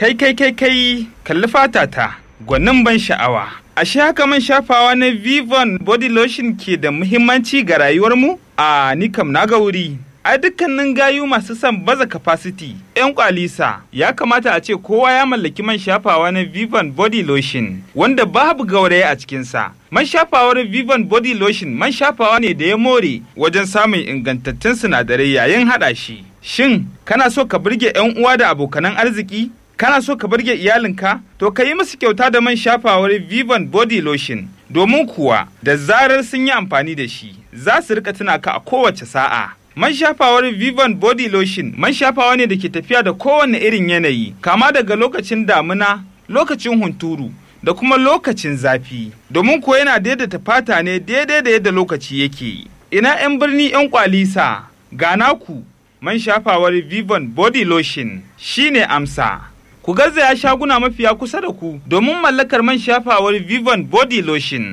Kai kai kai kai kalli fatata gwanin ban sha'awa. Ashe haka man shafawa na Vivon body lotion ke da muhimmanci ga rayuwarmu? A ni kam na ga wuri. A dukkanin gayu masu son baza capacity, 'yan kwalisa ya kamata a ce kowa ya mallaki man shafawa na Vivon body lotion wanda babu gauraye a cikinsa. Man shafawar Vivon body lotion man shafawa ne da ya more wajen samun ingantattun sinadarai yayin haɗa shi. Shin kana so ka burge 'yan uwa da abokanan arziki? Kana so ka burge iyalinka? To ka yi musu kyauta da man shafawar Vivon body lotion. Domin kuwa da zarar sun yi amfani da shi, za su rika tuna ka a kowace sa'a. Man shafawar Vivon Body Lotion man shafawa ne da ke tafiya da kowane irin yanayi, kama daga lokacin damina, lokacin hunturu, da kuma lokacin zafi. Domin kuwa yana daidaita fata ne daidai da yadda lokaci yake. Ina 'yan birni 'yan kwalisa, ga naku man shafawar Vivon Body Lotion shine amsa. Ku garzaya shaguna mafiya kusa da ku domin mallakar man shafawar Vivon Body Lotion.